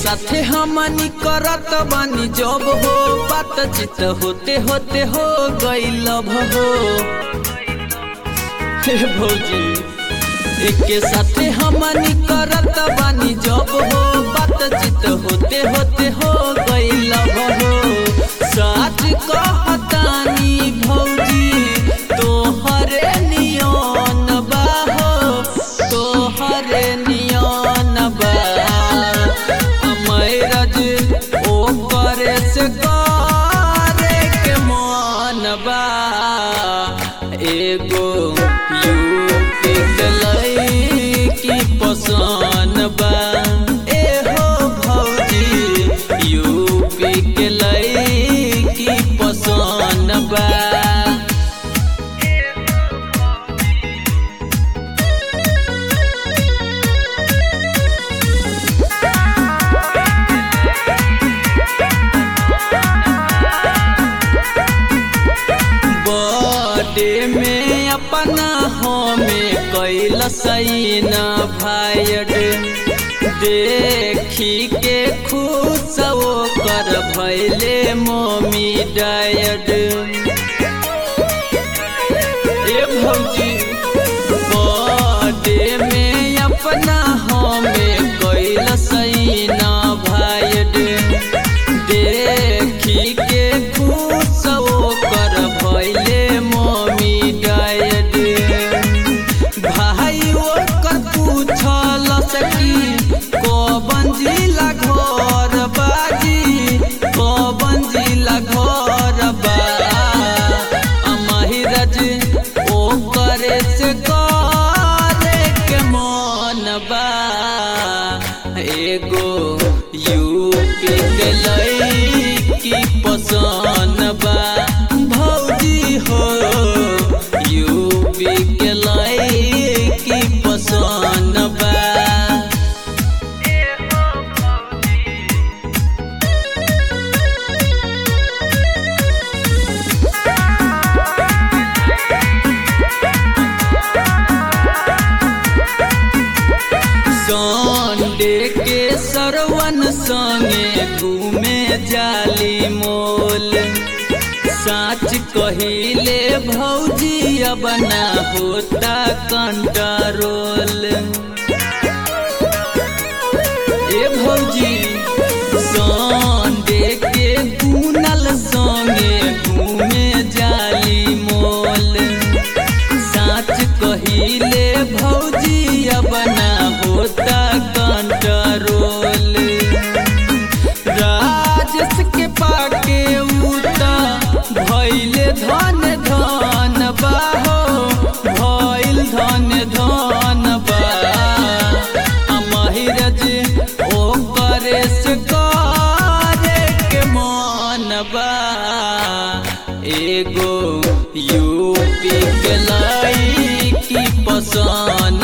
साथे हमनी करत बानी जब हो बातचीत होते होते हो गई लव हो हे भौजी एके साथे हमनी करत बानी जब हो बातचीत होते होते हो गई लव हो सच कहतानी भौजी तोहरे नियन बा हो तोहरे नियन बा मैरज ओ करे से करे के मन बा एगो यूपी के लईकी पसंद बा एहो भौजी यूपी के लईकी पसंद बा बर्थडे में अपना हमें कैल सही न भाइड देखी के खुश वो कर भैले मम्मी डायड ए भौजी बर्थडे में अपना हमें कैल सही न भाइड देखी के खुश वो कर भैले मम्मी डायड भाई ओकर पूछल सकी कबन जिला घर बाजी कबन जिला घर बा महिरज ओ करे से करे के मन बा एगो यूपी के लईकी पसंद बा भौजी हो यूपी के लईकी पसंद बा संडे के सरवन संगे घूमे जाली मोल साच कहिले भौजी अब ना होता कंट्रोल ए भौजी संडे के गुनल संगे घूमे जाली मोल साच कहिले भौजी अब ना होता कंट्रोल राजस के पाके उता भैले धन धन बाहो भैल धन धन बा आ महिरज ओ करे से करे के मन बा एगो यूपी के लईकी पसंद